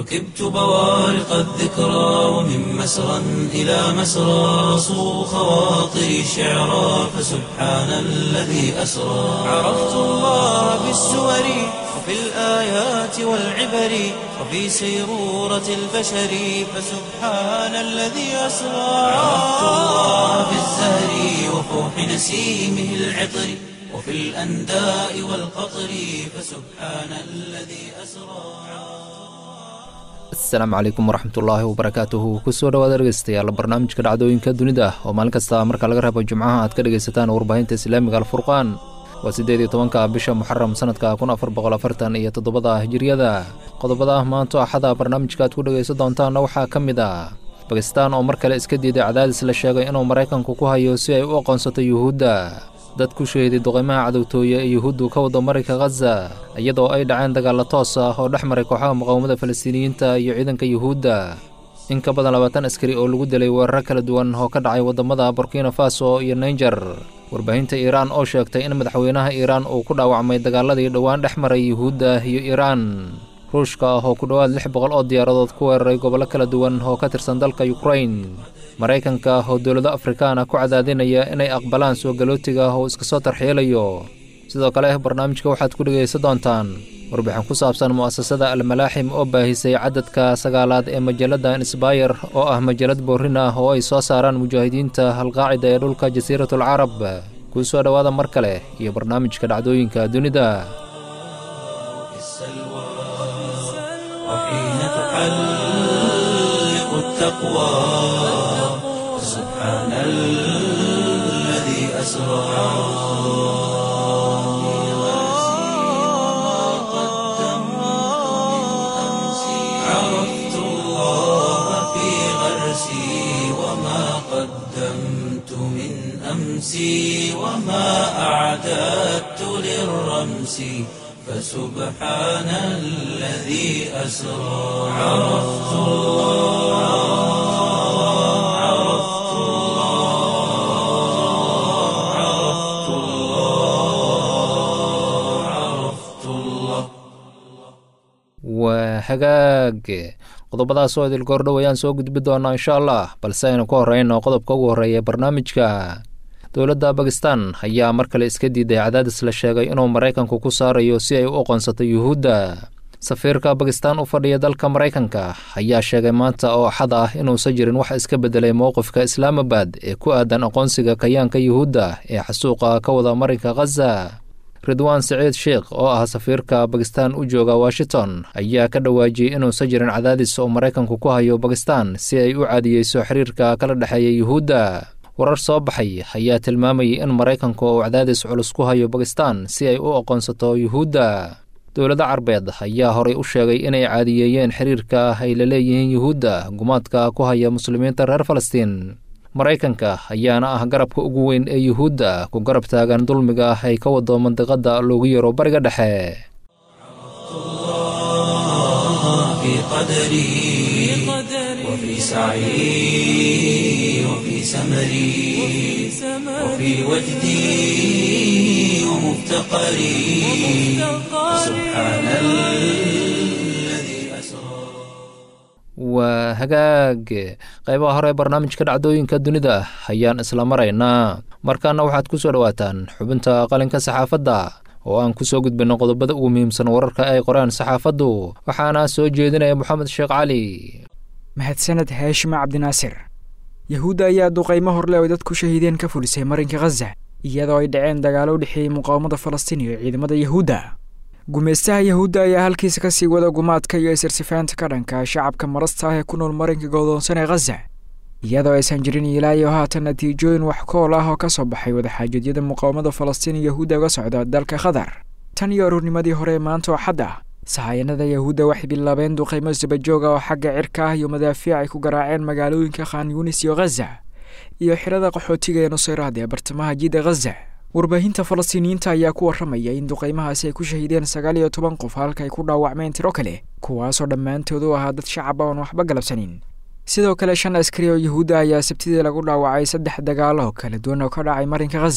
ركبت بوارق الذكرى ومن مسرى إلى مسرى صو خواطري شعرا فسبحان الذي أسرى عرفت الله بالسور وفي الآيات والعبر وفي سيرورة البشر فسبحان الذي أسرى عرفت الله بالزهر وفوح نسيمه العطر وفي الأنداء والقطر فسبحان الذي أسرى asalaamu calaykum waraxmatullaahi wabarakaatuhu kusoo dhawaad dhegeystayaal barnaamijka dhacdooyinka dunida oo maalin kasta marka laga reebo jimcaha aad ka dhegaysataan warbaahinta islaamiga alfurqaan waa siddeed iyo tobanka bisha muxaram sanadka kun afar boqol afartan iyo toddobada hijiriyada qodobada maanto axada barnaamijka aad ku dhegaysan doontaanna waxaa ka mid ah bakistaan oo mar kale iska diiday cadaadis la sheegay inuu maraykanku ku hayo si ay u aqoonsato yuhuudda dad ku sheeday duqeymaha cadowtooye ee yuhuuddu ka wado marinka khaza iyadoo ay dhaceen dagaalla toos ah oo dhex maray kooxaha muqaawamada falastiiniyiinta iyo ciidanka yuhuudda in ka badan labaatan askari oo lagu dilay weeraro kala duwan oo ka dhacay waddamada burkina faso iyo naijer warbaahinta iiraan oo sheegtay in madaxweynaha iiraan uu ku dhaawacmay dagaaladii dhowaan dhex maray yuhuudda iyo iiraan ruushka ah oo ku dhowaad lix boqol oo diyaaradood ku weeraray gobollo kala duwan oo ka tirsan dalka yukrain maraykanka oo dowlado afrikaan ah ku cadaadinaya inay aqbalaan soo galootiga oo iska soo tarxielayo sidoo kale barnaamijka waxaad ku dhegaysan doontaan warbixin ku saabsan mu'asasada almalaaxim oo baahisay cadadka sagaalaad ee majalladda insbayer oo ah majallad boorin ah oo ay soo saaraan mujaahidiinta halqaacida ee dhulka jasiiratul carab kuu soo dhowaada mar kale iyo barnaamijka dhacdooyinka dunida وحين تحلق التقوى سبحان الذي أسرى عرفت الله في غرسي وما قدمت من أمسي وما أعددت للرمس فسبحان الذي أسرى عرفت الله عرفت الله عرفت الله عرفت الله waa hagaag qodobadaas oo idil goordhow ayaan soo gudbi doonaa insha allah balse aynu ka horreyno qodobka ugu horreeya barnaamijka dowladda bakistan ayaa mar kale iska diiday cadaadis la sheegay inuu maraykanku ku saarayo si ay u aqoonsato yuhuudda safiirka bakistan u fadhiya dalka maraykanka ayaa sheegay maanta oo axad ah inuusan jirin wax iska beddelay mowqifka islaamabad ee ku aadan aqoonsiga kayaanka yuhuudda ee xasuuqa ka wada marinka khaza ridwaan siciid sheikh oo ah safiirka bakistan u jooga washington ayaa ka dhawaajiyey inuusan jirin cadaadis oo maraykanku ku hayo bakistan si ay u caadiyeyso xiriirka kala dhexeeya yuhuudda warar soo baxay ayaa tilmaamayay in maraykanku uu cadaadis culus ku hayo bakistan si ay u aqoonsato yuhuudda dowlada carbeed ayaa horay u sheegay inay caadiyeeyeen xiriirka ay la leeyihiin yuhuudda gumaadka ku haya muslimiinta reer falastiin maraykanka ayaana ah garabka ugu weyn ee yuhuudda ku garab taagan dulmiga ay ka wado mandiqadda loogu yaro bariga dhexe في قدري وفي سعي وفي سمري وفي وجدي ومفتقري سبحان الذي أسرى waa hagaag qaybaha hore barnaamijka dhacdooyinka dunida ayaan isla maraynaa markaana waxaad ku soo dhowaataan xubinta qalinka saxaafadda oo aan ku soo gudbinno qodobada ugu muhiimsan wararka ay qoraan saxaafaddu waxaana soo jeedinaya moxamed sheekh cali mahadsaned haashime cabdinaasir yahuudda ayaa duqaymo horle oy dadku shahiideen ka fulisay marinka khaza iyadoo ay dhaceen dagaalo u dhexeeyey muqaawamada falastiin iyo ciidamada yahuudda gumaystaha yahuudda ayaa halkiisa ka sii wada gumaadka iyo isirsifaanta ka dhanka shacabka marasta ah ee ku nool marinka godoonsan ee khaza iyadoo aysan jirin ilaa iyo haatan natiijooyin wax kool ah oo ka soo baxay wadaxaajadyada muqaawamada falastiin iyo yahuudda uga socda dalka qatar tan iyo aruurnimadii hore ee maanta oo xad ah sahayanada yahuudda waxay bilaabeen duqaymo sabajooga oo xagga cirka ah iyo madaafiic ay ku garaaceen magaalooyinka khan yunis iyo khaza iyo xirada qaxootiga ee nusayraad ee bartamaha jidda khaza warbaahinta falastiiniyiinta ayaa ku warramaya in duqaymahaasi ay ku shahiideen sagaal iyo toban qof halka ay ku dhaawacmeen tiro kale kuwaasoo dhammaantood u ahaa dad shacab oon waxba galabsanin sidoo kale shan askari oo yahuudda ayaa sabtidii lagu dhaawacay saddex dagaalo kala duwan oo ka dhacay marinka khaza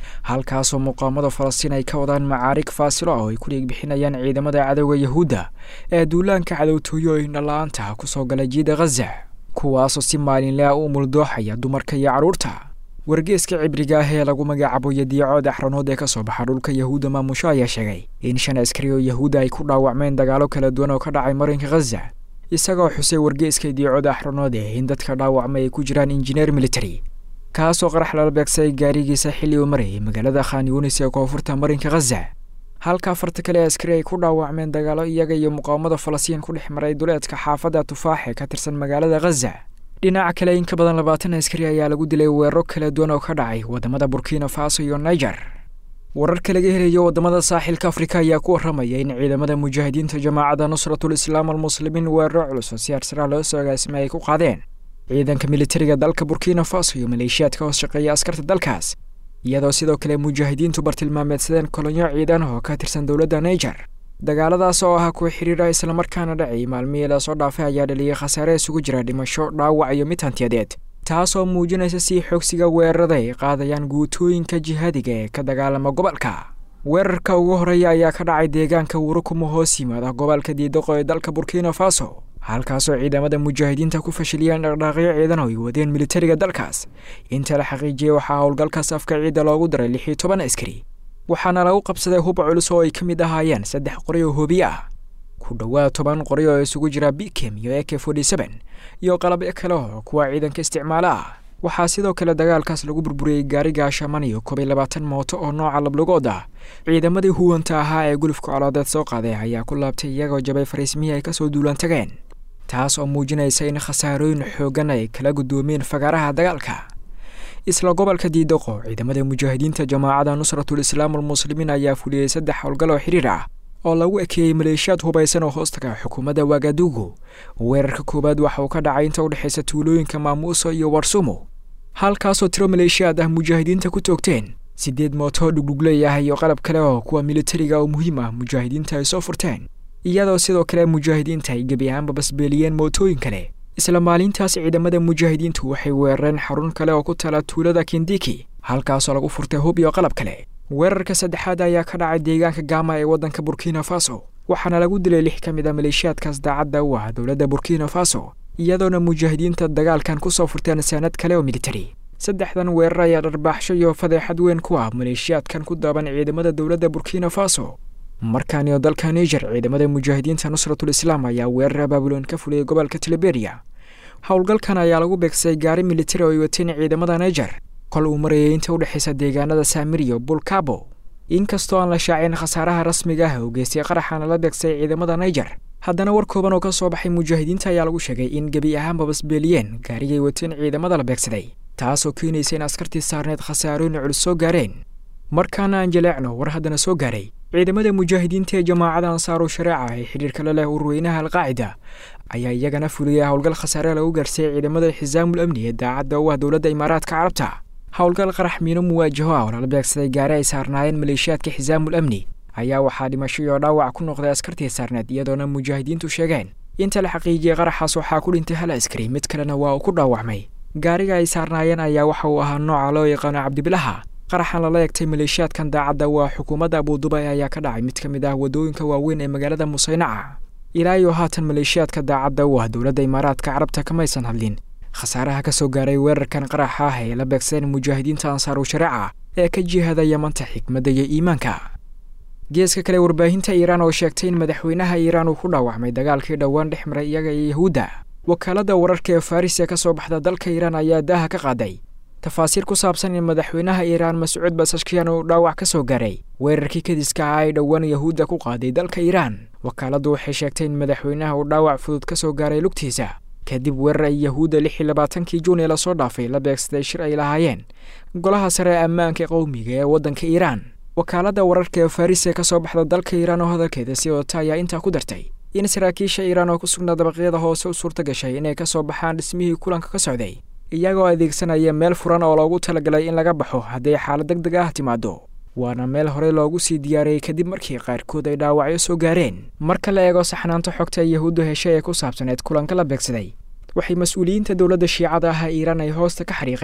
halkaasoo muqaamada falastiin ay ka wadaan macaarig faasilo ah oo ay ku dhiigbixinayaan ciidamada cadowga yahuudda ee duulaanka cadowtooyooyin dhalla-aanta kusoo gala jiida khaza kuwaasoo si maalinle ah u muldooxaya dumarka iyo carruurta wargeeska cibriga ah ee lagu magacaabo yadiicood axranood ee ka soo baxa dhulka yahuudda maamusho ayaa sheegay in shan askari oo yahuudda ay ku dhaawacmeen dagaalo kala duwan oo ka dhacay marinka khaza isagoo xusay wargeeska yadiicood axranood ee in dadka dhaawacmay ay ku jiraan injineer military kaasoo qarax lala beegsay gaarigiisa xilli uu marayay magaalada khan yunis ee koonfurta marinka khaza halka afarta kale ee askari ay ku dhaawacmeen dagaalo iyaga iyo muqaawamada falastiin ku dhex maray duleedka xaafadda tufaax ee ka tirsan magaalada khaza dhinaca kale in ka badan labaatan askari ayaa lagu dilay weeraro kala duwan oo ka dhacay waddamada burkina faso iyo niger wararka laga helayo waddamada saaxilka afrika ayaa ku warramaya in ciidamada mujaahidiinta jamaacadda nusratul islaam almuslimiin weeraro culus oo si arsara loo soo agaasimay ay ku qaadeen ciidanka militariga dalka burkina faso iyo maleeshiyaadka hoos shaqeeya askarta dalkaas iyadoo sidoo kale mujaahidiintu bartilmaameedsadeen kolonyo ciidan oo ka tirsan dowladda niger dagaaladaas oo ahaa kuwa xiriira islamarkaana dhacay maalmihii lasoo dhaafay ayaa dhaliyay khasaare isugu jira dhimasho dhaawac iyo mid hantiyadeed taasoo muujinaysa sii xoogsiga weerarada ay qaadayaan guutooyinka jihaadiga ee ka dagaalama gobolka weerarka ugu horeeya ayaa ka dhacay deegaanka wurukumo hoos yimaada gobolka diidaqo ee dalka burkina faso halkaasoo ciidamada mujaahidiinta ku fashiliyeen dhaqdhaaqyo ciidan oo ay wadeen militariga dalkaas inta la xaqiijiyey waxaa howlgalkaas afka ciidda loogu daray lix iyo toban askari waxaana lagu qabsaday hub culus oo ay ka mid ahaayeen saddex qori oo hoobiye ah ku dhowaad toban qori oo isugu jira bikem iyo eke forty seben iyo qalabyo kale oo kuwa ciidanka isticmaalo ah waxaa sidoo kale dagaalkaas lagu burburiyey gaari gaashaman iyo kob iyo labaatan mooto oo nooca lablugood ah ciidamadii huwanta ahaa ee gulufka coloodeed soo qaaday ayaa ku laabtay iyagoo jabay fariismihii ay kasoo duulaan tageen taas oo muujinaysa in khasaarooyin xooggan ay kala guddoomeen fagaaraha dagaalka isla gobolka diidaqo ciidamada mujaahidiinta jamaacadda nusratul islaam almuslimiin ayaa fuliyey saddex howlgal oo xidhiir ah oo lagu ekeeyey maleeshiyaad hubaysan oo hoostaga xukuumadda wagadugu weerarka koowaad waxa uu ka dhacay inta u dhexaysa tuulooyinka maamuuso iyo warsumo halkaasoo tiro maleeshiyaad ah mujaahidiinta ku toogteen siddeed mooto dhugdhugley ah iyo qalab kale oo kuwa militariga oo muhiim ah mujaahidiinta ay soo furteen iyadoo sidoo kale mujaahidiinta ay gebi ahaanba basbeeliyeen mootooyin kale isla maalintaas ciidamada mujaahidiintu waxay weerareen xarun kale oo ku tala tuulada kindiki halkaasoo lagu furtay hub iyo qalab kale weerarka saddexaad ayaa ka dhacay deegaanka gaama ee waddanka burkina faso waxaana lagu dilay lix ka mid a maleeshiyaadkaas daacadda u ah dowladda burkina faso iyadoona mujaahidiinta dagaalkan ku soo furteen saanad kale oo militari saddexdan weerar ayaa dharbaaxsho iyo fadeexad weyn ku ah maleeshiyaadkan ku daaban ciidamada dowladda burkina faso markaaniyo dalka niger ciidamada mujaahidiinta nusratul islaam ayaa weerar abaabuloon ka fuliyey gobolka tiliberia howlgalkan ayaa lagu beegsay gaari militari oo ay wateen ciidamada niger kol uu marayay inta u dhexaysa deegaanada saamiriyo bulkabo inkastoo aan la shaacin khasaaraha rasmiga ah oo geystay qaraxaana la beegsay ciidamada niger haddana war kooban oo ka soo baxay mujaahidiinta ayaa lagu sheegay in gebi ahaanba basbeeliyeen gaarigay wateen ciidamada la beegsaday taasoo keenaysa in askartii saarneed khasaarooyin culus soo gaareen markaana aan jaleecno war haddana soo gaaray ciidamada mujaahidiinta ee jamaacada ansaaru shareeca ee xidhiirka la leh urweynaha alqaacida ayaa iyagana fuliyay howlgal khasaare lagu gaarsiiyey ciidamada xisaamul amni ee daacadda u ah dowladda imaaraadka carabta howlgal qarax miino muwaajaho ah oo lala beegsaday gaari ay saarnaayeen maleeshiyaadka xisaamul amni ayaa waxaa dhimasho iyo dhaawac ku noqday askartii saarneed iyadoona mujaahidiintu sheegeen inta la xaqiijiyey qaraxaas waxaa ku dhintay hal askari mid kalena waa uu ku dhaawacmay gaariga ay saarnaayeen ayaa waxa uu ahaa nooca loo yaqaano cabdibilaha qaraxan lala egtay maleeshiyaadkan daacadda waa xukuumadda abuudubay ayaa ka dhacay mid ka mid ah waddooyinka waaweyn ee magaalada musaynaca ilaa iyo haatan maleeshiyaadka daacadda u ah dowladda imaaraadka carabta kamaysan hadlin khasaaraha ka soo gaaray weerarkan qaraxa ah ee la beegsadeen mujaahidiinta ansaaru shareeca ee ka jihada yamanta xikmadda iyo iimaanka geeska kale warbaahinta iiraan oo sheegtay in madaxweynaha iiraan uu ku dhaawacmay dagaalkii dhowaan dhex maray iyaga iyo yahuudda wakaaladda wararka ee faris ee ka soo baxda dalka iiraan ayaa daaha ka qaaday tafaasiir ku saabsan in madaxweynaha iiraan mascuud basashkiyan uu dhaawac ka soo gaaray weerarkii kadiska ah ay dhowaan yahuudda ku qaaday dalka iiraan wakaaladdu waxay sheegtay in madaxweynaha uu dhaawac fudud ka soo gaaray lugtiisa kadib weerar ay yahuudda lix iyo labaatankii juun ee lasoo dhaafay la beegsaday shir ay lahaayeen golaha sare ee ammaanka qowmiga ee waddanka iiraan wakaaladda wararka ee faris ee ka soo baxda dalka iiraan oo hadalkeeda sii wadata ayaa intaa ku dartay in saraakiisha iiraan oo ku sugnaa dabaqyada hoose u suurta gashay inay ka soo baxaan dhismihii kulanka ka socday iyagoo adeegsanaya meel furan oo loogu talagalay in laga baxo hadday xaalad deg deg ah timaado waana meel horey loogu sii diyaariyey kadib markii qaarkood ay dhaawacyo soo gaareen marka la eego saxnaanta xogta ay yahuuddu heshay ee ku saabsaneed kulanka la beegsaday waxay mas-uuliyiinta dowladda shiicada ah iiraan ay hoosta ka xariiqeen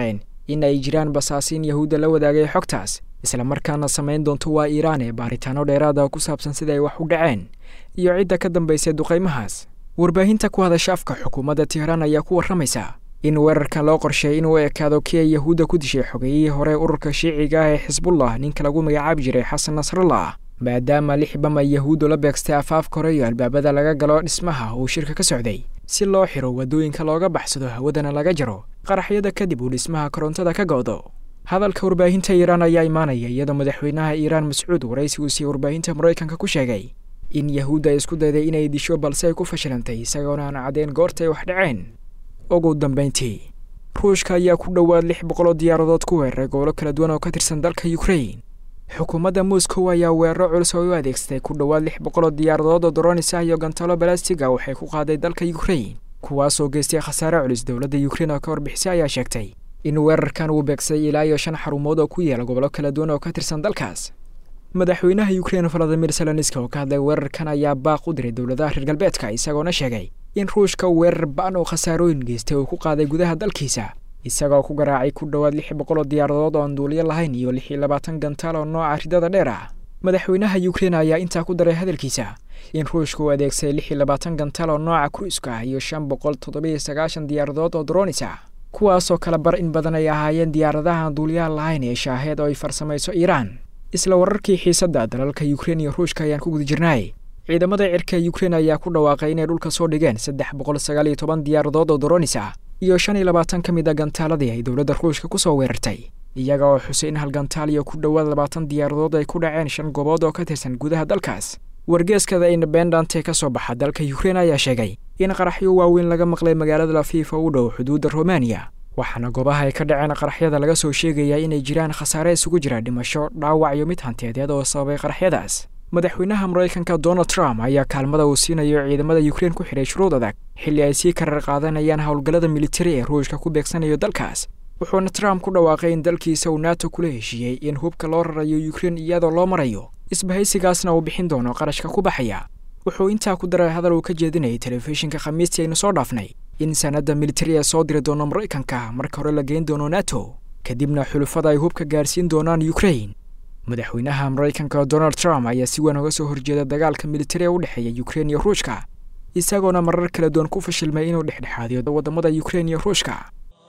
in ay jiraan basaasiin yahuudda la wadaagay xogtaas islamarkaana samayn doonto waa iiraan ee baaritaano dheeraada ku saabsan sida ay wax u dhaceen iyo cidda ka dambaysay duqaymahaas warbaahinta ku hadasha afka xukuumadda tihraan ayaa ku warramaysa in weerarkan loo qorsheeyay inuu ekaado kii ay yahuudda ku dishay xogeeyihii hore ururka shiiciga ah ee xisbullah ninka lagu magacaabi jiray xasan nasrallah maadaama lix bam ay yahuuddu la beegstay afaafka hore iyo albaabada laga galo dhismaha uu shirka ka socday si loo xiro waddooyinka looga baxsado hawadana laga jaro qaraxyada kadib uu dhismaha korontada ka go'do hadalka warbaahinta iiraan ayaa imaanaya iyadoo madaxweynaha iiraan mascuud waraysi uu siiyey warbaahinta maraykanka ku sheegay in yahuudda ay isku dayday inay disho balse ay ku fashilantay isagoona aan caddeyn goorta ay wax dhaceen ugu dambayntii ruushka ayaa ku dhowaad lix boqoloo diyaaradood ku weeraray gobollo kala duwan oo ka tirsan dalka yukrain xukuumadda moscow ayaa weeraro culus oo u adeegsatay ku dhowaad lix boqoloo diyaaradood oo doronis ah iyo gantalo balastiga waxay ku qaaday dalka yukrain kuwaasoo geystay khasaare culus dowladda yukrain oo ka warbixisay ayaa sheegtay in weerarkan uu beegsay ilaa iyo shan xarumood oo ku yaala gobollo kala duwan oo ka tirsan dalkaas madaxweynaha yukrain valadimir seloniska oo ka hadlay weerarkan ayaa baaq u diray dowladaha reer galbeedka isagoona sheegay in ruushka weerar ba-an oo khasaarooyin geystay uu ku qaaday gudaha dalkiisa isagoo ku garaacay ku dhowaad lix boqoloo diyaaradood oo aan duuliyo lahayn iyo lix iyo labaatan gantaal oo nooca ridada dheer ah madaxweynaha yukrain ayaa intaa ku daray hadalkiisa in ruushka uu adeegsaday lix iyo labaatan gantaal oo nooca kruiska ah iyo shan boqol toddobiyo sagaashan diyaaradood oo dronis ah kuwaasoo kala bar in badan ay ahaayeen diyaaradaha aan duuliyaha lahayn ee shaaheed oo ay farsamayso iiraan isla wararkii xiisadda dalalka yukrain iyo ruushka ayaan ku guda jirnay ciidamada cirka yukrain ayaa ku dhawaaqay inay dhulka soo dhigeen saddex boqol sagaal iyo toban diyaaradood oo doronis ah iyo shan iyo labaatan ka mid a gantaaladii ay dowladda ruushka ku soo weerartay iyaga oo xusay in hal gantaal iyo ku dhowaad labaatan diyaaradood ay ku dhaceen shan goobood oo ka tirsan gudaha dalkaas wargeeskada independant ee ka soo baxa dalka yukrain ayaa sheegay in qaraxyo waaweyn laga maqlay magaalada lafiif oo u dhow xuduudda romaniya waxaana goobaha ay ka dhaceen qaraxyada laga soo sheegayaa inay jiraan khasaare isugu jira dhimasho dhaawac iyo mid hanteedeed oo sababay qaraxyadaas madaxweynaha maraykanka donald trump ayaa kaalmada uu siinayo ciidamada yukrain ku xidhay shuruud adag xilli ay sii karar qaadanayaan howlgallada militari ee ruushka ku beegsanayo dalkaas wuxuuna trump ku dhawaaqay in dalkiisa uu nato kula heshiiyey in hubka loo rarayo yukrain iyadoo loo marayo isbahaysigaasna uu bixin doono qarashka ku baxaya wuxuu intaa ku daray hadal uu ka jeedinayay telefishinka khamiistii aynu soo dhaafnay in sanadda militari ee soo diri doono maraykanka marka hore la geyn doono nato kadibna xulufada ay hubka gaarsiin doonaan yukrain madaxweynaha maraykanka donald trump ayaa si weyn uga soo horjeeda dagaalka militari ee u dhexeeya yukrain iyo ruushka isagoona marar kala duwan ku fashilmay inuu dhexdhexaadiyo waddamada yukrain iyo ruushka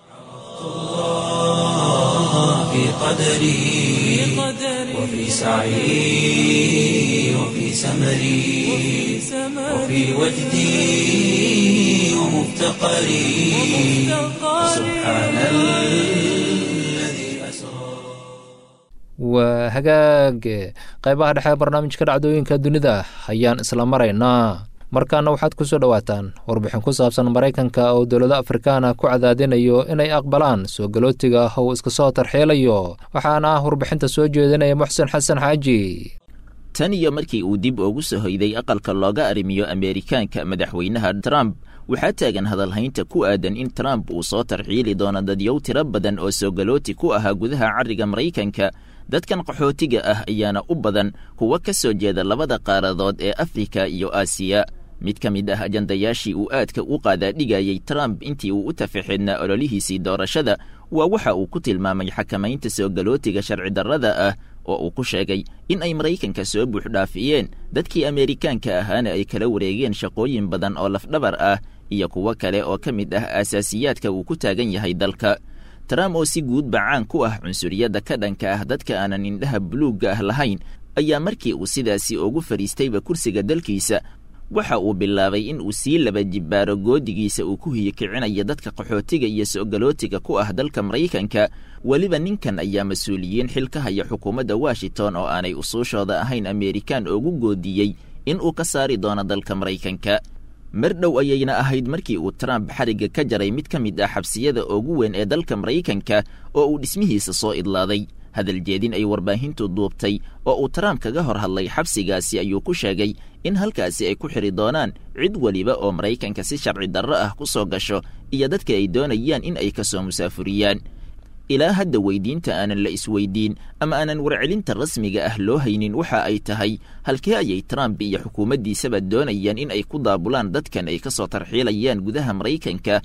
في قدري وفي سعي وفي سمري وفي وجدي ومفتقري سبحان الذي أسرى waa hagaag qaybaha dhexe barnaamijka dhacdooyinka dunida ayaan isla maraynaa markaana waxaad ku soo dhowaataan warbixin ku saabsan maraykanka oo dowlado afrikaana ku cadaadinayo inay aqbalaan soo galootiga ah uu iska soo tarxielayo waxaana ah warbixinta soo jeedinaya muxsen xasan xaaji tan iyo markii uu dib ugu soo hoyday aqalka looga arrimiyo ameerikaanka madaxweynaha trump waxaa taagan hadalhaynta ku aadan in trump uu soo tarxiili doono dadyow tiro badan oo soo galooti ku ahaa gudaha carriga maraykanka dadkan qaxootiga ah ayaana u badan kuwa ka soo jeeda labada qaaradood ee afrika iyo aasiya mid ka mid ah ajandayaashii uu aadka u qaadaadhigayay trump intii uu u tafaxeednaa ololihiisii doorashada waa waxa uu ku tilmaamay xakamaynta soo galootiga sharci darrada ah oo uu ku sheegay in ay maraykanka soo buuxdhaafiyeen dadkii ameerikaanka ahaana ay kala wareegeen shaqooyin badan oo lafdhabar ah iyo kuwo kale oo ka mid ah aasaasiyaadka uu ku taagan yahay dalka trump oo si guudba caan ku ah cunsuriyadda ka dhanka ah dadka aanan indhaha buluugga ah lahayn ayaa markii uu sidaasi ugu fadhiistayba kursiga dalkiisa waxa uu bilaabay in uu sii laba jibbaaro goodigiisa uu ku hiyikicinayo dadka qaxootiga iyo so'galootiga ku ah dalka maraykanka weliba ninkan ayaa mas-uuliyiin xil ka haya xukuumadda washington oo aanay usuushooda ahayn ameerikaan ugu goodiyey in uu ka saari doono dalka maraykanka mar dhow ayayna ahayd markii uu trump xarigga ka jaray mid ka mid ah xabsiyada ugu weyn ee dalka maraykanka oo uu dhismihiisa soo idlaaday hadal jeedin ay warbaahintu duubtay oo uu trump kaga hor hadlay xabsigaasi ayuu ku sheegay in halkaasi ay ku xidhi doonaan cid weliba oo maraykanka si sharci darro ah ku soo gasho iyo dadka ay doonayaan in ay ka soo musaafuriyaan ilaa hadda weydiinta aanan la isweydiin ama aanan warcelinta rasmiga ah loo haynin waxa ay tahay halkee ayay trump iyo xukuumaddiisaba doonayaan in ay ku daabulaan dadkan ay ka soo tarxiilayaan gudaha maraykanka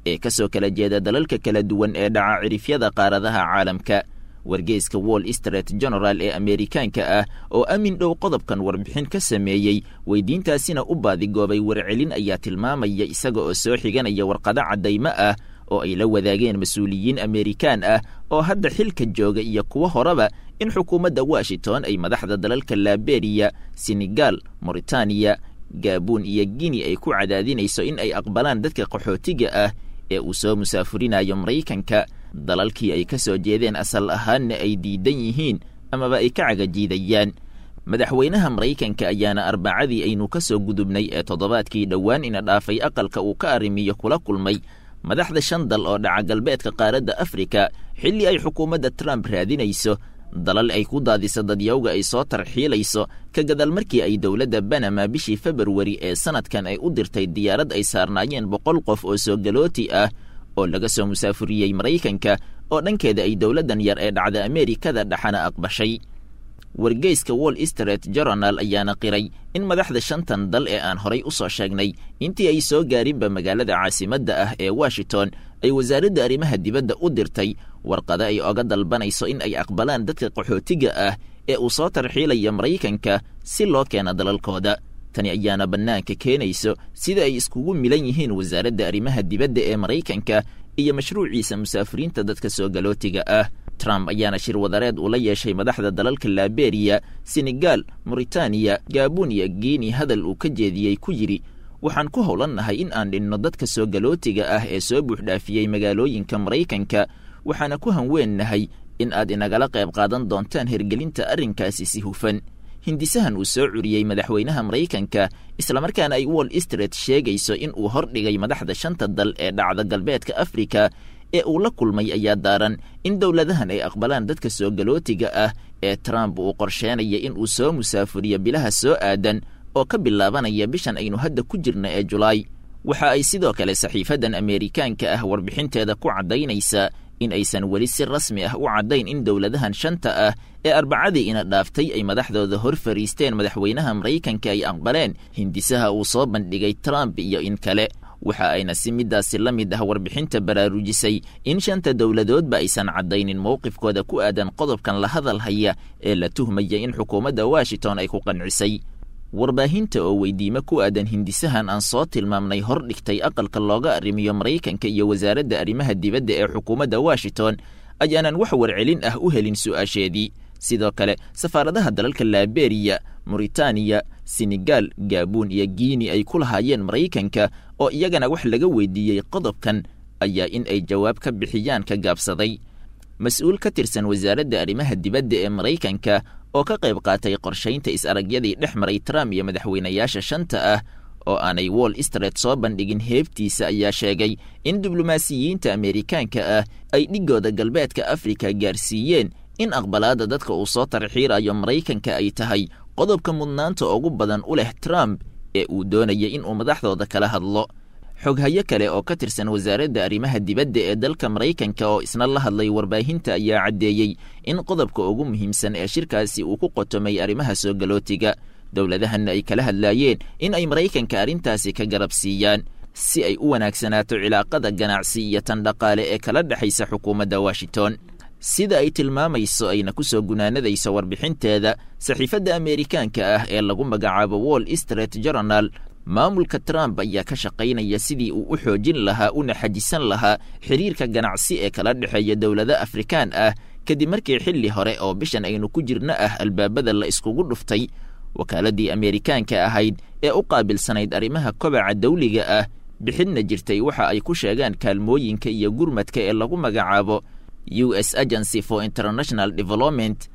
ee ka soo kala jeeda dalalka kala duwan ee dhaca cirifyada qaaradaha caalamka wargeyska wall street general ee ameerikaanka ah oo amin dhow qodobkan warbixin ka sameeyey weydiintaasina u baadigoobay warcelin ayaa tilmaamaya isaga oo soo xiganaya warqado caddaymo ah oo ay la wadaageen mas-uuliyiin ameerikaan ah oo hadda xilka jooga iyo kuwo horeba in xukuumadda washington ay madaxda dalalka laberiya senegal moritaniya gaabuun iyo guinea ay ku cadaadinayso in ay aqbalaan dadka qaxootiga ah ee uu soo musaafurinayo maraykanka dalalkii ay ka soo jeedeen asal ahaanna ay diidan yihiin amaba ay ka cagajiidayaan madaxweynaha maraykanka ayaana arbacadii aynu ka soo gudubnay ee toddobaadkii dhowaan ina dhaafay aqalka uu ka arrimiyo kula kulmay madaxda shan dal oo dhaca galbeedka qaaradda afrika xilli ay xukuumadda trump raadinayso dalal ay ku daadiso dadyawga ay soo tarxiilayso ka gadaal markii ay dowladda banama bishii februari ee sanadkan ay u dirtay diyaarad ay saarnaayeen boqol qof oo soo galooti ah oo laga soo musaafuriyey maraykanka oo dhankeeda ay dowladdan yar ee dhacda ameerikada dhaxana aqbashay wargeyska wall street journal ayaana qiray in madaxda shantan dal ee aan horay u soo sheegnay intii ay soo gaarinba magaalada caasimadda ah ee washington ay wasaaradda arrimaha dibadda u dirtay warqado ay oga dalbanayso in ay aqbalaan dadka qaxootiga ah ee uu soo tarxiilaya maraykanka si loo keena dalalkooda tani ayaana bannaanka keenayso sida ay iskugu milan yihiin wasaaradda arrimaha dibadda ee maraykanka iyo mashruuciisa musaafiriinta dadka soo galootiga ah trump ayaana shir wadareed ula yeeshay madaxda dalalka laberiya senegal moritaniya gaabuun iyo guinea hadal uu ka jeediyey ku yidhi waxaan ku howlannahay in aan dhinno dadka soo galootiga ah ee soo buuxdhaafiyey magaalooyinka maraykanka waxaana ku hanweennahay in aad inagala qayb qaadan doontaan hergelinta arrinkaasi si hufan hindisahan uu soo curiyey madaxweynaha maraykanka islamarkaana ay wall street sheegayso in uu hordhigay madaxda shanta dal ee dhacda galbeedka afrika ee uu la kulmay ayaa daaran in dowladahan ay aqbalaan dadka soo galootiga ah ee trump uu qorsheenaya in uu soo musaafuriyo bilaha soo aadan oo ka bilaabanaya bishan aynu hadda ku jirna ee julaay waxa ay sidoo kale saxiifadan ameerikaanka ah warbixinteeda ku caddaynaysaa in aysan weli si rasmi ah u caddayn in dowladahan shanta ah ee arbacadii ina dhaaftay ay madaxdooda hor fariisteen madaxweynaha maraykanka ay aqbaleen hindisaha uu soo bandhigay trump iyo in kale waxa ayna si midaasi la mid ah warbixinta baraarujisay in shanta dowladoodba aysan caddaynin mowqifkooda ku aadan qodobkan la hadal haya ee la tuhmaya in xukuumadda washington ay ku qancisay warbaahinta oo weydiimo ku aadan hindisahan aan soo tilmaamnay hor dhigtay aqalka looga arrimiyo maraykanka iyo wasaaradda arrimaha dibadda ee xukuumadda washington ayaanan wax warcelin ah u helin su'aasheedii sidoo kale safaaradaha dalalka laberiya moritaniya senegal gaabuun iyo guinea ay ku lahaayeen maraykanka oo iyagana wax laga weydiiyey qodobkan ayaa in ay jawaab ka bixiyaan ka gaabsaday mas-uul ka tirsan wasaaradda arrimaha dibadda ee maraykanka oo ka qayb qaatay qorshaynta is-aragyadii dhex maray trump iyo madaxweynayaasha shanta ah oo aanay wall street soo bandhigin heebtiisa ayaa sheegay in diblomaasiyiinta ameerikaanka ah ay dhigooda galbeedka afrika gaarsiiyeen in aqbalaadda dadka uu soo tarxiirayo maraykanka ay tahay qodobka mudnaanta ugu badan u leh trump ee uu doonaya in uu madaxdooda kala hadlo xoghayo kale oo ka tirsan wasaaradda arrimaha dibadda ee dalka maraykanka oo isna la hadlay warbaahinta ayaa caddeeyey in qodobka ugu muhiimsan ee shirkaasi uu ku qotomay arrimaha soo galootiga dowladahanna ay kala hadlaayeen in ay maraykanka arrintaasi ka garab siiyaan si ay u wanaagsanaato cilaaqada ganacsi iyo tan dhaqaale ee kala dhexaysa xukuumadda washington sida ay tilmaamayso ayna ku soo gunaanadayso warbixinteeda saxiifadda ameerikaanka ah ee lagu magacaabo wall street journal maamulka trump ayaa ka shaqaynaya sidii uu u xoojin lahaa una xajisan lahaa xiriirka ganacsi ee kala dhexeeya dowlado afrikaan ah kadib markii xilli hore oo bishan aynu ku jirno ah albaabada la iskugu dhuftay wakaaladii ameerikaanka ahayd ee u qaabilsanayd arrimaha kobaca dawliga ah bixidna jirtay waxa ay ku sheegaan kaalmooyinka iyo gurmadka ee lagu magacaabo u s agency for international development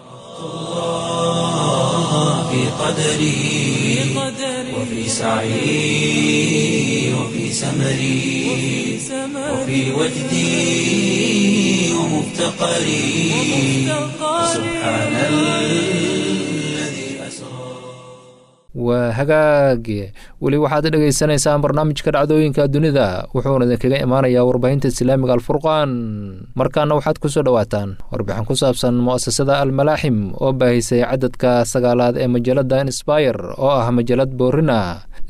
في قدري وفي سعي وفي سمري وفي وجدي ومفتقري سبحان الذي أسرى waa hagaage weli waxaad dhegaysanaysaan barnaamijka dhacdooyinka dunida wuxuuna idinkaga imaanayaa warbaahinta islaamiga alfurqaan markaana waxaad kusoo dhowaataan warbixin ku saabsan mu'asasada almalaaxim oo baahisay cadadka sagaalaad ee majalada insbayer oo ah majalad boorina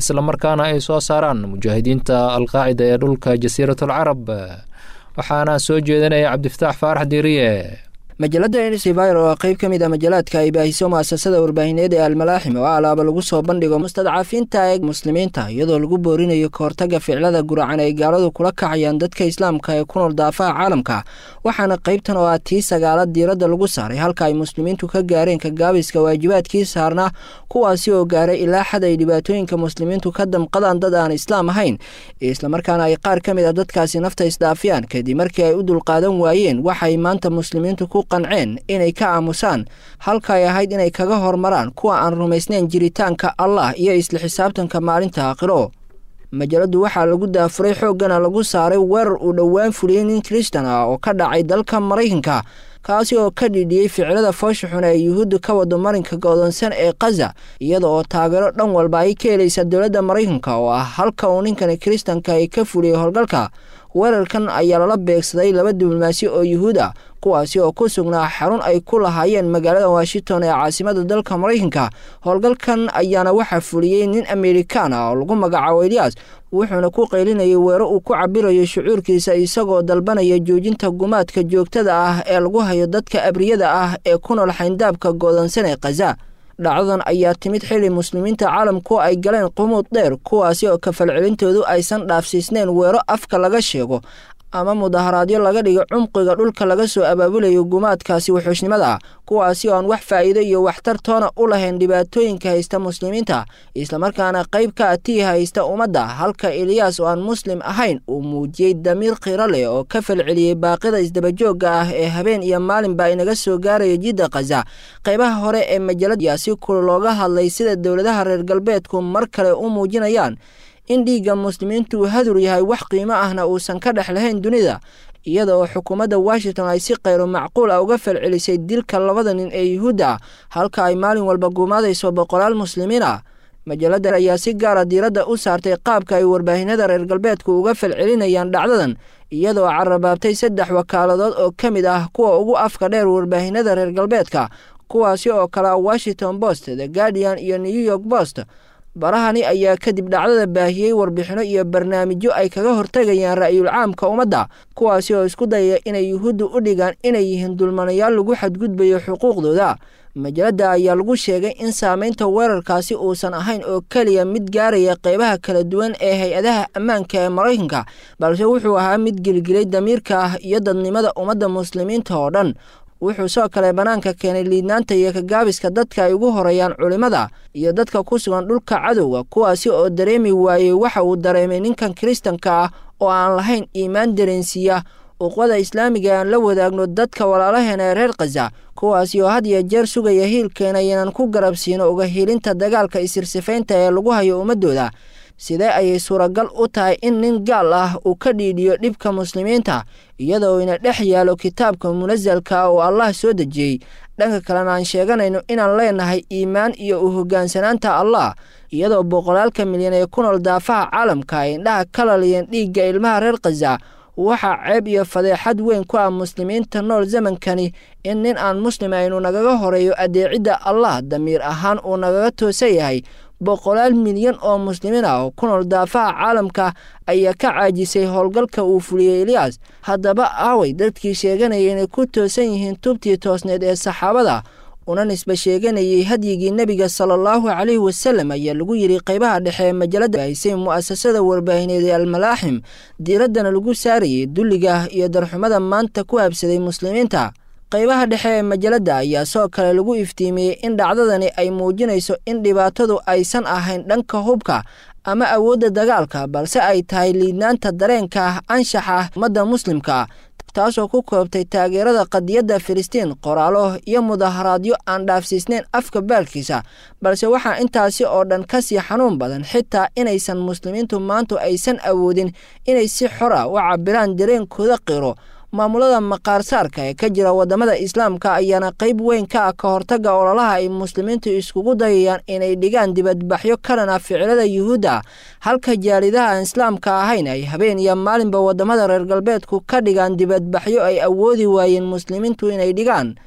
islamarkaana ay soo saaraan mujaahidiinta alqaacida ee dhulka jasiiratul carab waxaana soo jeedinaya cabdifataax faarax diiriye majalada nsivir oo qayb ka mid a majalaadka ay baahiso mu'asasada warbaahineed ee almalaaxim oo alaaba lagu soo bandhigo mustadcafiinta ee muslimiinta iyadoo lagu boorinayo kahortaga ficlada guracan ay gaaladu kula kacayaan dadka islaamka ee ku nool daafaha caalamka waxaana qaybtan oo ah tii sagaalaad diiradda lagu saaray halka ay muslimiintu ka gaareen kagaabiska waajibaadkii saarnaa kuwaasi oo gaaray ilaa xad ay dhibaatooyinka muslimiintu ka damqadaan dad aan islaam ahayn islamarkaana ay qaar ka mid a dadkaasi nafta isdaafiyaan kadib markii ay u dulqaadan waayeen waxay maanta muslimiintu ku qanceen inay ka aamusaan halka ay ahayd inay kaga hormaraan kuwa aan rumaysnayn jiritaanka allah iyo isla xisaabtanka maalinta aakhiro majaladu waxaa lagu daafuray xooggana lagu saaray weerar uu dhowaan fuliyey nin kristan ah oo ka dhacay dalka maraykanka kaasi oo ka dhidhiyey ficilada foosha xun ee yuhuudda ka wado marinka go'doonsan ee kaza iyada oo taageero dhan walba ay ka helaysa dowladda maraykanka oo ah halka uu ninkani kiristanka ay ka fuliyey howlgalka weerarkan ayaa lala beegsaday laba diblomaasi oo yuhuud ah kuwaasi oo ku sugnaa xarun ay ku lahaayeen magaalada washington ee caasimada dalka maraykanka howlgalkan ayaana waxaa fuliyey nin amerikaan ah oo lagu magacaabo eliyas wuxuuna ku qaylinayay weero uu ku cabirayo shucuurkiisa isagoo dalbanaya joojinta gumaadka joogtada ah ee lagu hayo dadka abriyada ah ee ku nool xayndaabka goodansan ee khaza dhacdadan ayaa timid xilli muslimiinta caalamku ay galeen qumuud dheer kuwaasi oo kafalcelintoodu aysan dhaafsiisnayn weero afka laga sheego ama mudaharaadyo laga dhigo cumqiga dhulka laga soo abaabulayo gumaadkaasi wuxuushnimada kuwaasi oo aan wax faa'iido iyo waxtar toona u lahayn dhibaatooyinka haysta muslimiinta islamarkaana qayb ka atii haysta ummadda halka eliyaas oo aan muslim ahayn uu muujiyey damiir khiro leh oo ka falceliyey baaqida isdabajoogga ah ee habeen iyo maalinba inaga soo gaaraya jidda khaza qaybaha hore ee majalad ayaa si kul looga hadlay sida dowladaha reer galbeedku mar kale u muujinayaan in dhiigga muslimiintu uu hadur yahay wax qiimo ahna uusan ka dhex lahayn dunida iyada oo xukuumadda washington ay si khayro macquul ah uga falcelisay dilka labada nin ee yuhuudda ah halka ay maalin walba gumaadayso boqolaal muslimiin ah majalada ayaa si gaara diiradda u saartay qaabka ay warbaahinada reer galbeedku uga falcelinayaan dhacdadan iyadoo carabaabtay saddex wakaaladood oo ka mid ah kuwa ugu afka dheer warbaahinada reer galbeedka kuwaasi oo kale ah washington post the guardian iyo new york post barahani ayaa kadib dhacdada baahiyey warbixino iyo barnaamijyo ay kaga hortegayaan ra'yul caamka ummadda kuwaasi oo isku dayaya inay yuhuuddu u dhigaan inay yihiin dulmanayaal lagu xadgudbayo xuquuqdooda majalada ayaa lagu sheegay in saamaynta weerarkaasi uusan ahayn oo keliya mid gaaraya qeybaha kala duwan ee hay-adaha ammaanka ee maraykanka balse wuxuu ahaa mid gelgelay damiirka ah iyo dadnimada ummadda muslimiinta oo dhan wuxuu soo kale bannaanka keenay liidnaanta iyo kagaabiska dadka ay ugu horeeyaan culimmada iyo dadka ku sugan dhulka cadowga kuwaasi oo dareemi waayey waxa uu dareemay ninkan kiristanka ah oo aan lahayn iimaan dareensiiya uqwada islaamiga aan la wadaagno dadka walaalaheena ee reer khaza kuwaasi oo had iyo jeer sugaya hiilkeena inaan ku garabsiino uga hiilinta dagaalka isirsifaynta ee lagu hayo ummaddooda sidee ayay suuragal u tahay in nin gaal ah uu ka dhiidhiyo dhibka muslimiinta iyadoo ina dhex yaalo kitaabka munasalka oo allah soo dejiyey dhanka kalena aan sheeganayno inaan leenahay iimaan iyo u hoggaansanaanta allah iyadoo boqolaalka milyan ee ku nool daafaha caalamka ay indhaha ka laliyeen dhiigga ilmaha reer khaza waxaa ceeb iyo fadeexad weyn ku ah muslimiinta nool zamankani in nin aan muslim aynu nagaga horeeyo adeecidda allah damiir ahaan uu nagaga toosan yahay boqolaal milyan oo muslimiin ah oo ku nool daafaha caalamka ayaa ka caajisay howlgalka uu fuliyey eliyas haddaba aaway dadkii sheeganaya inay ku toosan yihiin tubtii toosneed ee saxaabada una nisba sheeganayay hadyigii nebiga sala allahu calayhi wasalam ayaa lagu yidhi qaybaha dhexe ee majalada haysay mu'asasada warbaahineed ee almalaaxim diiraddana lagu saarayay dulliga iyo darxumada maanta ku habsaday muslimiinta qaybaha dhexe ee majalada ayaa soo kale lagu iftiimiyey in dhacdadani ay muujinayso in dhibaatadu aysan ahayn dhanka hubka ama awoodda dagaalka balse ay tahay liidnaanta dareenka ah anshaxa ummadda muslimka taasoo ku koobtay taageerada qadiyadda filistiin qoraalo iyo mudaharaadyo aan dhaafsiisnayn afka baalkiisa balse waxaa intaasi oo dhan ka sii xanuun badan xitaa inaysan muslimiintu maantu aysan awoodin inay si xora u cabiraan dareenkooda qiro maamulada maqaarsaarka ee ka jira waddamada islaamka ayaana qayb weyn ka ah ka hortagga ololaha ay muslimiintu iskugu dayayaan inay dhigaan dibadbaxyo kalan ah ficilada yuhuudda halka jaalidaha aan islaamka ahayn ay habeen iyo maalinba waddamada reer galbeedku ka dhigaan dibadbaxyo ay awoodi waayeen muslimiintu inay dhigaan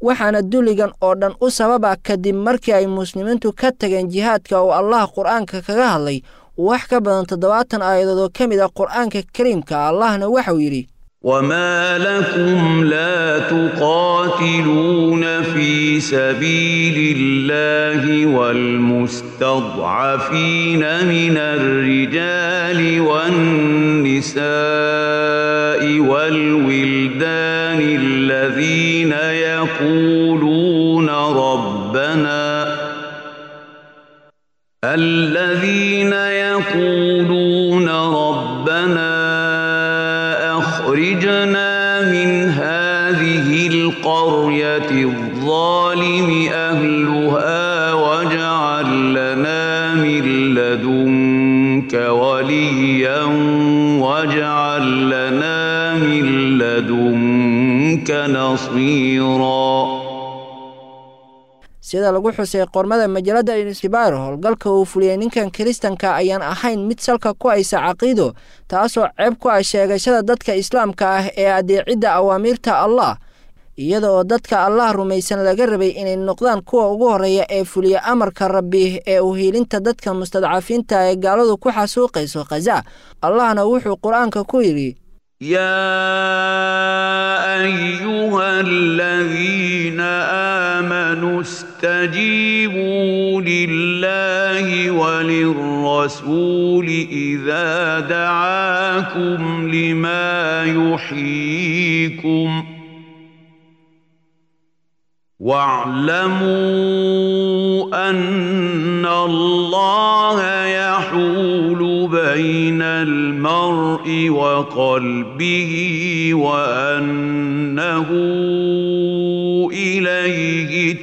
waxaana dulligan oo dhan u sababa kadib markii ay muslimiintu ka tageen jihaadka oo allah qur-aanka kaga hadlay wax ka badan toddobaatan aayadood oo ka mid ah qur-aanka kariimka allahna waxau yidhi وما لكم لا تقاتلون في سبيل الله والمستضعفين من الرجال والنساء والولدان الذين يقولون ربنا الذين يقولون ربنا أخرجنا من هذه القرية الظالم أهلها واجعل لنا من لدنك وليا واجعل لنا من لدنك نصيرا sida lagu xusay qormada majalada insibir howlgalka uu fuliyey ninkan kiristanka ayaan ahayn mid salka ku haysa caqiido taasoo ceeb ku ah sheegashada dadka islaamka ah ee adeecidda awaamiirta allah iyada oo dadka allah rumaysan laga rabay inay noqdaan kuwa ugu horreeya ee fuliya amarka rabbi ee uhiilinta dadka mustadcafiinta ee gaaladu ku xasuuqayso khaza allahna wuxuu qur-aanka ku yidhi يا أيها الذين آمنوا استجيبوا لله وللرسول إذا دعاكم لما يحييكم واعلموا أن الله يحول بين المرء وقلبه وأنه إليه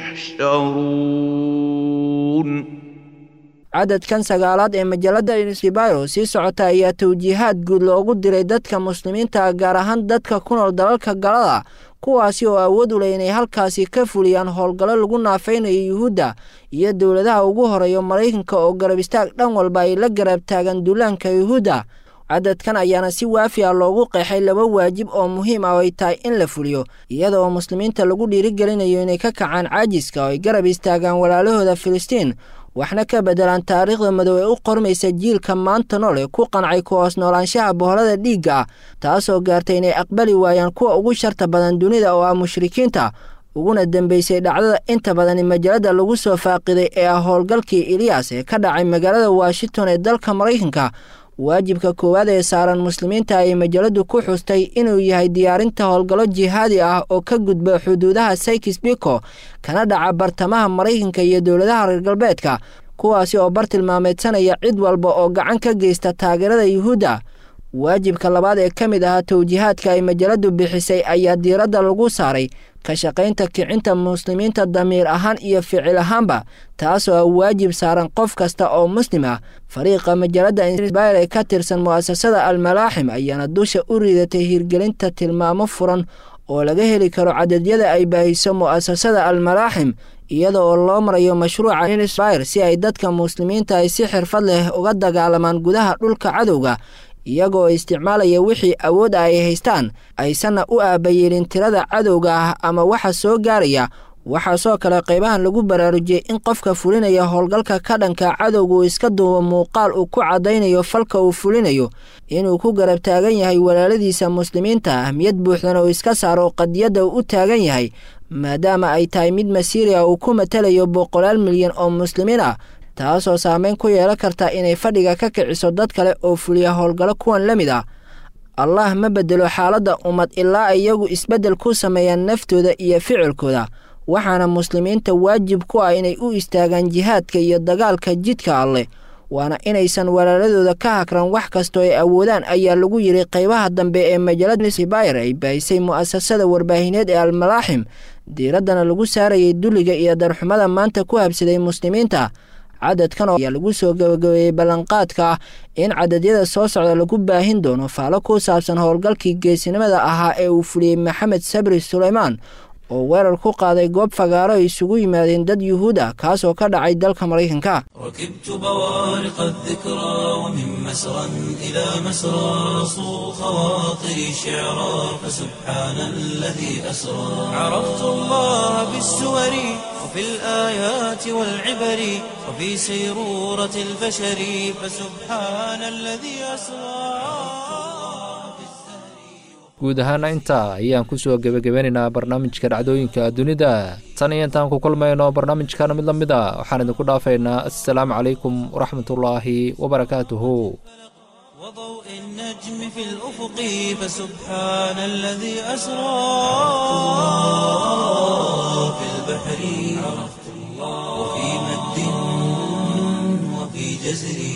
تحشرون cadadkan sagaalaad ee majalada insibiro sii socota ayaa tawjiihaad guud loogu diray dadka muslimiinta gaar ahaan dadka ku nool dalalka galada kuwaasi oo awood u leh inay halkaasi ka fuliyaan howlgallo lagu naafaynayo yuhuudda iyo dowladaha ugu horeeya maraykanka oo garab istaag dhan walba ay la garab taagan duulaanka yuhuudda cadadkan ayaana si waafi ah loogu qeexay laba waajib oo muhiim ah oo ay tahay in la fuliyo iyada oo muslimiinta lagu dhiirigelinayo inay ka kacaan caajiska oo ay garab istaagaan walaalahooda filistiin waxna ka beddelaan taariikhda madow ee u qormaysa jiilka maanta nool ee ku qancay ku hoos noolaanshaha boholada dhiigga ah taasoo gaartay inay aqbali waayaan kuwa ugu sharta badan dunida oo ah mushrikiinta uguna dambeysay dhacdada inta badan majalada lagu soo faaqiday ee ah howlgalkii iliyas ee ka dhacay magaalada washington ee dalka maraykanka waajibka koowaad ee saaran muslimiinta ayay majaladu ku xustay inuu yahay diyaarinta howlgallo jihaadi ah oo ka gudba xuduudaha saykis biko kana dhaca bartamaha maraykanka iyo dowladaha reer galbeedka kuwaasi oo bar tilmaameedsanaya cid walba oo gacan ka geysta taageerada yuhuudda waajibka labaad ee ka mid ahaa tawjiihaadka ay majaladu bixisay ayaa diiradda lagu saaray ka shaqaynta kicinta muslimiinta damiir ahaan iyo ficil ahaanba taasoo ah waajib saaran qof kasta oo muslim ah fariiqa majalada insbir ee ka tirsan mu'asasada almalaaxim ayaana dusha u ridatay hirgelinta tilmaamo furan oo laga heli karo cadadyada ay baahiso mu'asasada almalaaxim iyada oo loo marayo mashruuca insbir si ay dadka muslimiinta ay si xirfad leh uga dagaalamaan gudaha dhulka cadowga iyagoo isticmaalaya wixii awood ah ay haystaan aysanna u aabayeelin tirada cadowga ah ama waxa soo gaaraya waxaasoo kale qaybahan lagu baraarujiyey in qofka fulinaya howlgalka ka dhanka cadowga uu iska duubo muuqaal uu ku caddaynayo falka uu fulinayo inuu ku garab taagan yahay walaaladiisa muslimiinta ahmiyad buuxdana uu iska saaro qadiyadda uu u taagan yahay maadaama ay tahay mid masiiriya uu ku matalayo boqolaal milyan oo muslimiin ah taasoo saameyn ku yeelan karta inay fadhiga ka kiciso dad kale oo fuliya howlgallo kuwan la mid ah allah ma bedelo xaaladda ummad ilaa iyagu isbeddel ku sameeyaan naftooda iyo ficilkooda waxaana muslimiinta waajib ku ah inay u istaagaan jihaadka iyo dagaalka jidka alleh waana inaysan walaaladooda ka hakran wax kastoo ay awoodaan ayaa lagu yidhi qaybaha dambe ee majalada sibayr ay baahisay mu'asasada warbaahineed ee almalaaxim diiraddana lagu saarayay dulliga iyo darxumada maanta ku habsaday muslimiinta cadadkan ayaa lagu soo gabagabeeyey ballanqaadka ah in cadadyada soo socda lagu baahin doono faalo ku saabsan howlgalkii geesinimada ahaa ee uu fuliyey maxamed sabri suleymaan oo weerar ku qaaday goob fagaaro ay isugu yimaadeen dad yuhuud ah kaasoo ka dhacay dalka maraykanka ركبت بوارق الذكرى ومن مسرى إلى مسرى صو خواطري شعرا فسبحان الذي أسرى عرفت الله بالسور وفي الآيات والعبر وفي سيرورة البشر فسبحان الذي أسرى guud ahaana intaa ayaan ku soo gebagabeynaynaa barnaamijka dhacdooyinka dunida tan iyo intaan ku kulmayno barnaamijkan mid la mid a waxaan idinku dhaafaynaa assalaamu calaykum waraxmatullaahi wabarakaatuhu وضوء النجم في الأفق فسبحان الذي أسرى في البحر عرفت الله وفي مد وفي جزر